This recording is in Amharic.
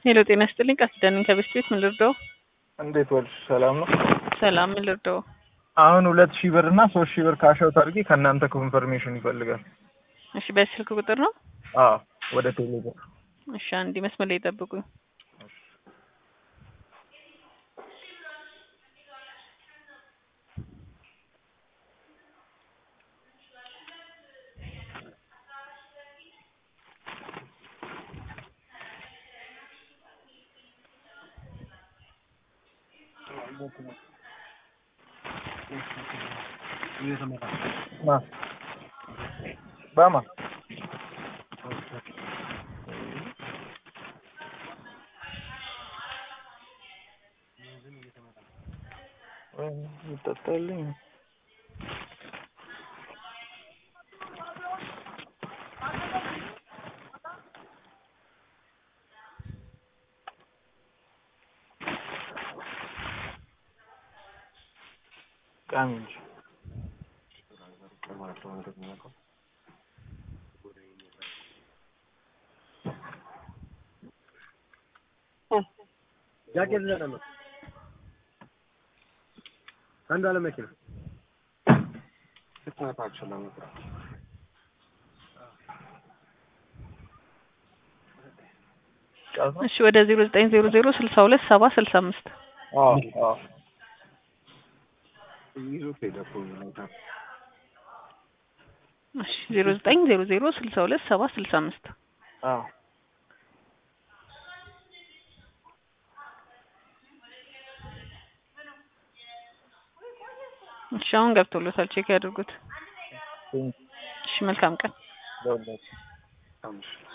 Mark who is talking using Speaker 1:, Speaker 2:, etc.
Speaker 1: ሄሎ ጤና ይስጥልኝ ቃል ኪዳን ነኝ ከቤት ቤት ምን ልርዳው?
Speaker 2: እንዴት ዋልሽ? ሰላም ነው።
Speaker 1: ሰላም ምን ልርዳው?
Speaker 2: አሁን ሁለት ሺህ ብር እና ሶስት ሺህ ብር ካሻውት አድርጌ ከእናንተ ኮንፈርሜሽን ይፈልጋል።
Speaker 1: እሺ በስልክ ቁጥር ነው?
Speaker 2: አዎ ወደ ቴሌ ብር
Speaker 1: እሺ አንዴ መስመር ላይ ጠብቁኝ።
Speaker 2: ማ ባማ ይጠጣልኝ ቃሚ እንጂ
Speaker 3: ጃኬት ለቀመ አንዱ አለ መኪና
Speaker 1: እሺ ወደ ዜሮ ዘጠኝ ዜሮ ዜሮ ስልሳ ሁለት ሰባ ስልሳ አምስት
Speaker 2: አዎ አዎ
Speaker 1: እሺ ዜሮ ዘጠኝ ዜሮ ዜሮ ስልሳ ሁለት ሰባ ስልሳ አምስት
Speaker 2: አዎ
Speaker 1: እሺ አሁን ገብቶሎታል ቼክ ያድርጉት። እሺ መልካም ቀን።
Speaker 2: ለሁላችሁ